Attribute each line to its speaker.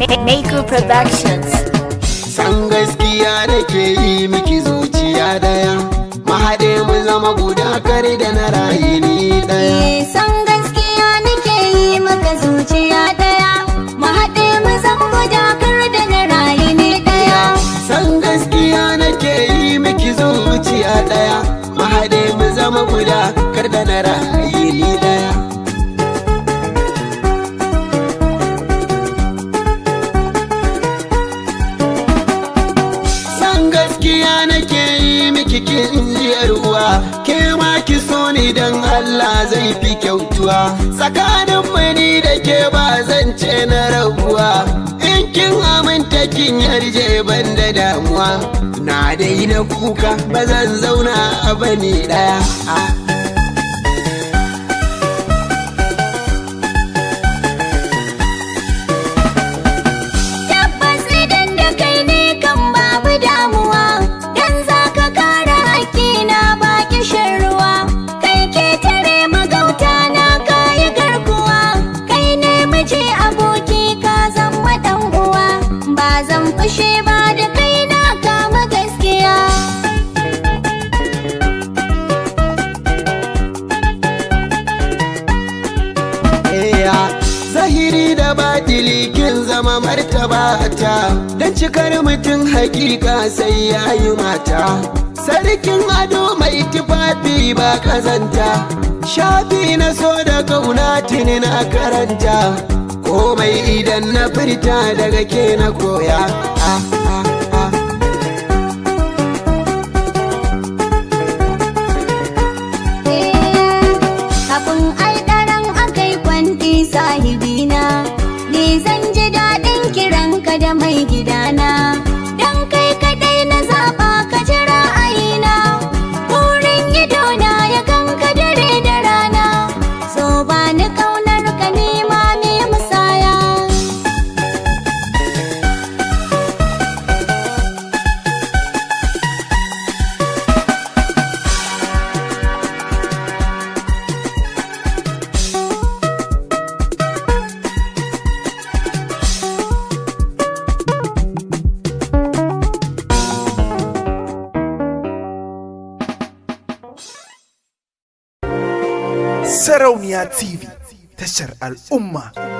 Speaker 1: Maker Productions.
Speaker 2: san gaskiya nake yi miki zuciya daya mahaɗe mu zama guda kare da na rayu ni daya
Speaker 3: Eh, san gaskiya nake yi maka zuciya daya mu haɗe mu zan guda kar da na rayu ne daya
Speaker 2: san gaskiya nake yi miki zuciya daya mahaɗe mu zama guda kar da na rayu ni daya san gaskiya nake yi miki kin jiyar uwa ke ma ki so ni dan Allah zai fi kyautuwa tsakanin mani da ke ba zan ce na rabuwa in kin aminta kin yarje ban da damuwa na daina kuka ba zan zauna a bani daya ah.
Speaker 3: tabbas idan da kai ne kan babu damuwa dan za ka kare hakkina ba kishin ruwa kai ke tare magauta na kayi garkuwa kai ne miji aboki ka zama dan uwa ba zan fushe ba da kai na kama gaskiya
Speaker 2: Eya, zahiri da batili kin zama martaba ta don cikar mutum hakika sai ya yi mata sarkin ado mai tufafi ba kazanta shafi na so da kauna tuni na karanta komai idan na furta daga ke na koya ah, ah, ah.
Speaker 3: Kafin alɗaran akai kwanti sahibina Ni zan ji daɗin kiranka da mai gidana Dan kai kaɗai na zaɓa ka ji ra'ayina Burin idona ya ganka dare da rana So ba ni ƙaunar ka nema me musaya
Speaker 4: Sarauniya TV tashar al'umma.